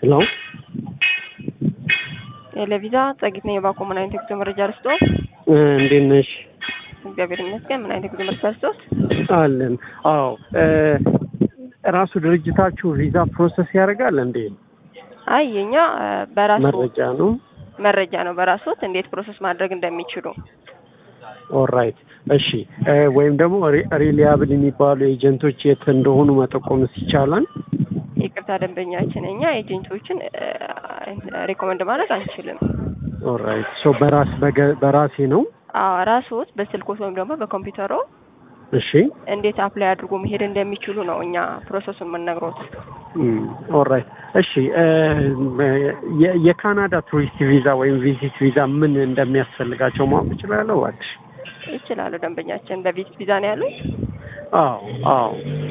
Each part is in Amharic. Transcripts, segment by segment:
ሄሎ የለቪዛ ጸጊት ነኝ። የባኮ ምን አይነት የጉዞ መረጃ ልስጦ? እንዴት ነሽ? እግዚአብሔር ይመስገን። ምን አይነት የጉዞ መረጃ ልስጦት? አለን። አዎ ራሱ ድርጅታችሁ ቪዛ ፕሮሰስ ያደርጋል እንዴ? አይ የኛ በራሱ መረጃ ነው። መረጃ ነው በራሶት እንዴት ፕሮሰስ ማድረግ እንደሚችሉ ኦራይት እሺ። ወይም ደግሞ ሪሊያብል የሚባሉ ኤጀንቶች የት እንደሆኑ መጠቆምስ ይቻላል? ይቅርታ ደንበኛችን፣ እኛ ኤጀንቶችን ሪኮመንድ ማድረግ አንችልም። ኦራይት ሶ በራስ በራሴ ነው። አዎ ራስዎት በስልኮት ወይም ደግሞ በኮምፒውተሮ እሺ እንዴት አፕላይ አድርጎ መሄድ እንደሚችሉ ነው እኛ ፕሮሰሱን የምንነግሮት። ኦራይት እሺ። የካናዳ ቱሪስት ቪዛ ወይም ቪዚት ቪዛ ምን እንደሚያስፈልጋቸው ማወቅ እችላለሁ? እባክሽ። ይችላሉ ደንበኛችን። በቪዚት ቪዛ ነው ያሉት? አዎ አዎ።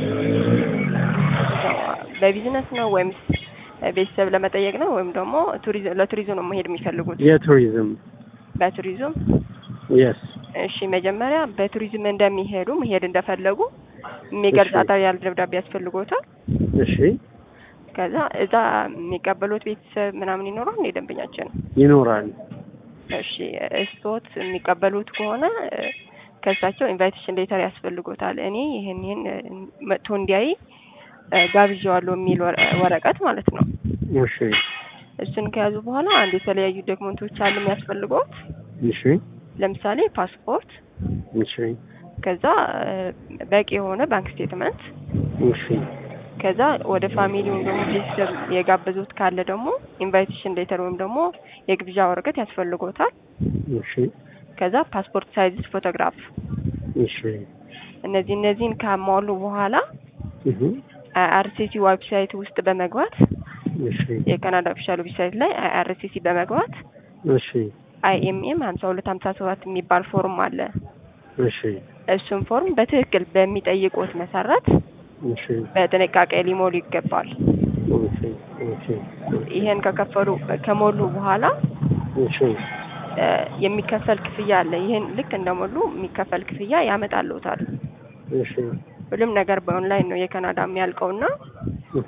በቢዝነስ ነው ወይም ቤተሰብ ለመጠየቅ ነው ወይም ደግሞ ለቱሪዝም ነው መሄድ የሚፈልጉት? የቱሪዝም በቱሪዝም የስ እሺ መጀመሪያ በቱሪዝም እንደሚሄዱ መሄድ እንደፈለጉ የሚገልጽ አጠር ያለ ደብዳቤ ያስፈልጎታል። እሺ ከዛ እዛ የሚቀበሉት ቤተሰብ ምናምን ይኖራል እንደ ደንበኛችን ይኖራል። እሺ እስቶት የሚቀበሉት ከሆነ ከእሳቸው ኢንቫይቴሽን ሌተር ያስፈልጎታል። እኔ ይህን ይህን መጥቶ እንዲያይ ጋብዣዋለሁ የሚል ወረቀት ማለት ነው። እሺ እሱን ከያዙ በኋላ አንድ የተለያዩ ዶክመንቶች አሉ የሚያስፈልገውት እሺ ለምሳሌ ፓስፖርት፣ እሺ ከዛ በቂ የሆነ ባንክ ስቴትመንት፣ እሺ ከዛ ወደ ፋሚሊ ወይም ደግሞ ቤተሰብ የጋበዙት ካለ ደግሞ ኢንቫይቴሽን ሌተር ወይም ደግሞ የግብዣ ወረቀት ያስፈልጎታል። እሺ ከዛ ፓስፖርት ሳይዝ ፎቶግራፍ። እሺ እነዚህ እነዚህን ካሟሉ በኋላ እህ አይአርሲሲ ዌብሳይት ውስጥ በመግባት እሺ የካናዳ ኦፊሻል ዌብሳይት ላይ አይአርሲሲ በመግባት እሺ አይኤምኤም ሀምሳ ሁለት ሀምሳ ሰባት የሚባል ፎርም አለ። እሺ እሱን ፎርም በትክክል በሚጠይቁት መሰረት እሺ በጥንቃቄ ሊሞሉ ይገባል። እሺ እሺ ይሄን ከከፈሉ ከሞሉ በኋላ እሺ እ የሚከፈል ክፍያ አለ። ይህን ልክ እንደሞሉ የሚከፈል ክፍያ ያመጣልዎታል። እሺ ሁሉም ነገር በኦንላይን ነው የካናዳ የሚያልቀውና እህ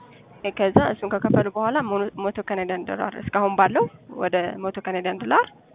ከዛ እሱን ከከፈሉ በኋላ ሞቶ ካናዳን ዶላር እስካሁን ባለው ወደ ሞቶ ካናዳን ዶላር